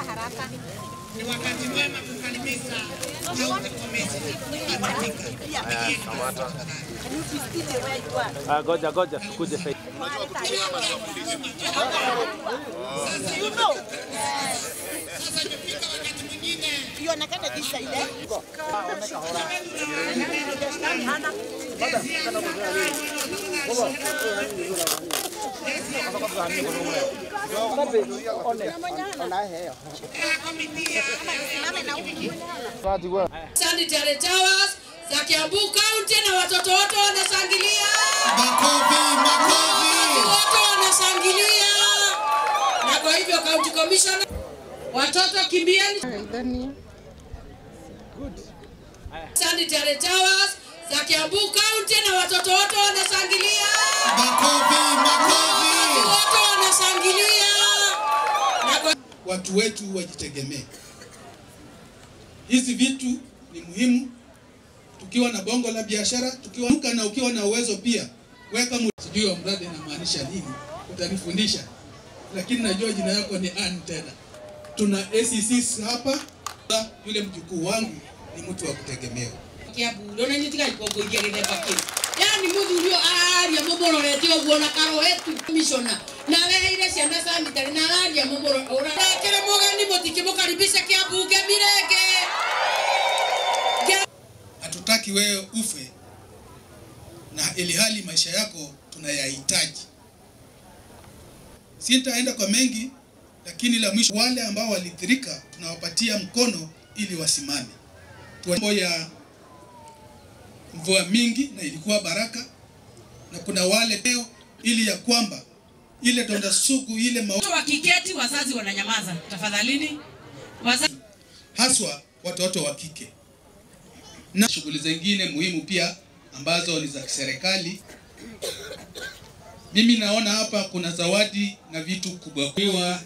haraka. Ni wakati mwema kukaribisha County Commission katika Haya, kamata. Ah, goja goja tukuje sasa. sasa imefika wakati mwingine Ionekane visa ile. Sanitary Towers za Kiambu County na watoto wote wanashangilia, makofi, makofi. wote wanashangilia, na kwa hivyo County Commissioner, watoto kimbieni. Sanitary Towers za Kiambu County na watoto wote wanashangilia, Makofi, makofi. wote wanashangilia, na kwa watu wetu wajitegemee. Hizi vitu ni muhimu, tukiwa na bongo la biashara, tukiwa na ukiwa na uwezo pia weka mu... sijui wa mradi inamaanisha nini, utanifundisha, lakini najua jina yako ni Ann tena. Tuna ACCs hapa, yule mjukuu wangu ni mtu wa kutegemewa. Kiambu rĩu nĩ nyitiga ikongo ingĩ gĩthemba kĩu yani mũthuri ũyũ araria mũmũrorete ũguo na karohetu commissioner na areheire ciana sanitary na araria mũmũrorekere mũgeni mũtikĩmũkaribisha kĩambunge mirenge Hatutaki wewe ufe na ili hali maisha yako tunayahitaji. Sitaenda kwa mengi, lakini la mwisho, wale ambao walithirika tunawapatia mkono ili wasimame. Mambo ya mvua mingi na ilikuwa baraka, na kuna wale leo ili ya kwamba ile donda sugu ile ma Watoto wakiketi wazazi wananyamaza tafadhalini wazazi haswa watoto wa kike na shughuli zingine muhimu pia ambazo ni za serikali. Mimi naona hapa kuna zawadi na vitu kubwa wa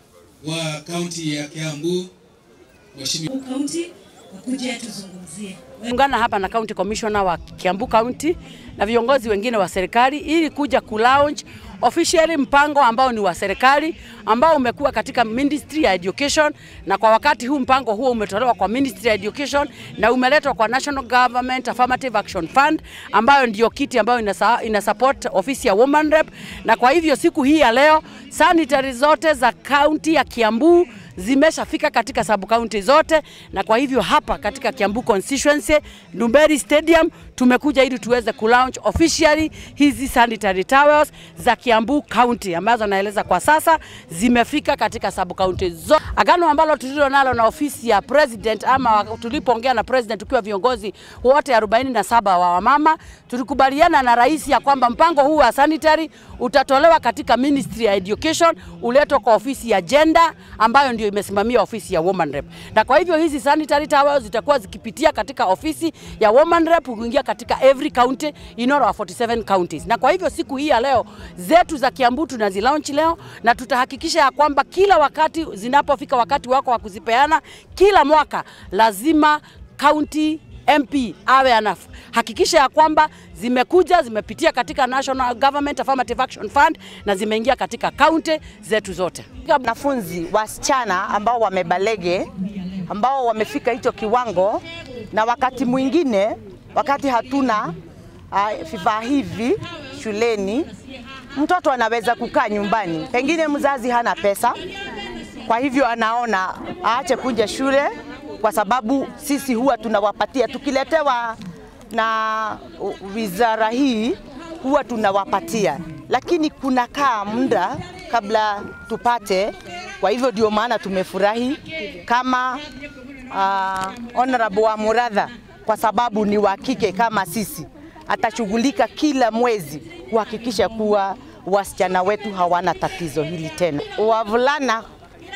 wa kaunti ya Kiambu Mheshimiwa kaunti wakuje tuzungumzie. ungana hapa na County Commissioner wa Kiambu County na viongozi wengine wa serikali ili kuja ku launch officially mpango ambao ni wa serikali ambao umekuwa katika Ministry ya Education, na kwa wakati huu mpango huo umetolewa kwa Ministry ya Education na umeletwa kwa National Government Affirmative Action Fund ambayo ndio kiti ambayo inasa, ina support ofisi ya Woman Rep, na kwa hivyo siku hii ya leo sanitary zote za kaunti ya Kiambu zimeshafika katika sub county zote, na kwa hivyo hapa katika Kiambu constituency Ndumberi Stadium tumekuja ili tuweze kulaunch officially hizi sanitary towels za Kiambu County ambazo naeleza kwa sasa zimefika katika sub county zote. Agano ambalo tulilo nalo na ofisi ya president ama tulipoongea na president tukiwa viongozi wote 47 wa wamama, tulikubaliana na rais ya kwamba mpango huu wa sanitary utatolewa katika Ministry ya Education, uletwe kwa ofisi ya gender ambayo ndio imesimamia ofisi ya Woman Rep. Na kwa hivyo hizi sanitary towels zitakuwa zikipitia katika ofisi ya Woman Rep kuingia katika every county in all our 47 counties. Na kwa hivyo siku hii ya leo zetu za Kiambu tunazilaunch leo na tutahakikisha ya kwamba kila wakati zinapofika wakati wako wa kuzipeana kila mwaka lazima county MP awe anahakikisha ya kwamba zimekuja zimepitia katika National Government Affirmative Action Fund na zimeingia katika kaunti zetu zote. wanafunzi wasichana ambao wamebalege ambao wamefika hicho kiwango, na wakati mwingine wakati hatuna uh, vifaa hivi shuleni, mtoto anaweza kukaa nyumbani, pengine mzazi hana pesa, kwa hivyo anaona aache kuja shule, kwa sababu sisi huwa tunawapatia tukiletewa na wizara hii huwa tunawapatia, lakini kunakaa muda kabla tupate. Kwa hivyo ndio maana tumefurahi kama uh, Honorable wa Muradha kwa sababu ni wa kike kama sisi, atashughulika kila mwezi kuhakikisha kuwa wasichana wetu hawana tatizo hili tena. Wavulana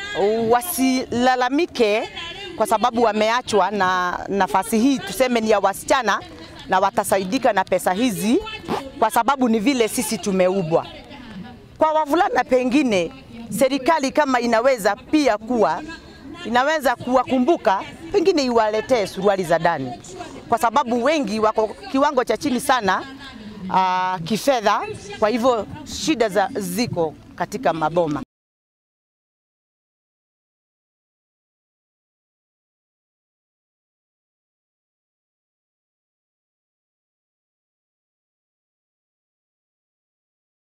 wasilalamike kwa sababu wameachwa na nafasi hii, tuseme ni ya wasichana, na watasaidika na pesa hizi kwa sababu ni vile sisi tumeubwa. Kwa wavulana, pengine serikali kama inaweza pia kuwa inaweza kuwakumbuka, pengine iwaletee suruali za ndani, kwa sababu wengi wako kiwango cha chini sana uh, kifedha. Kwa hivyo shida za ziko katika maboma.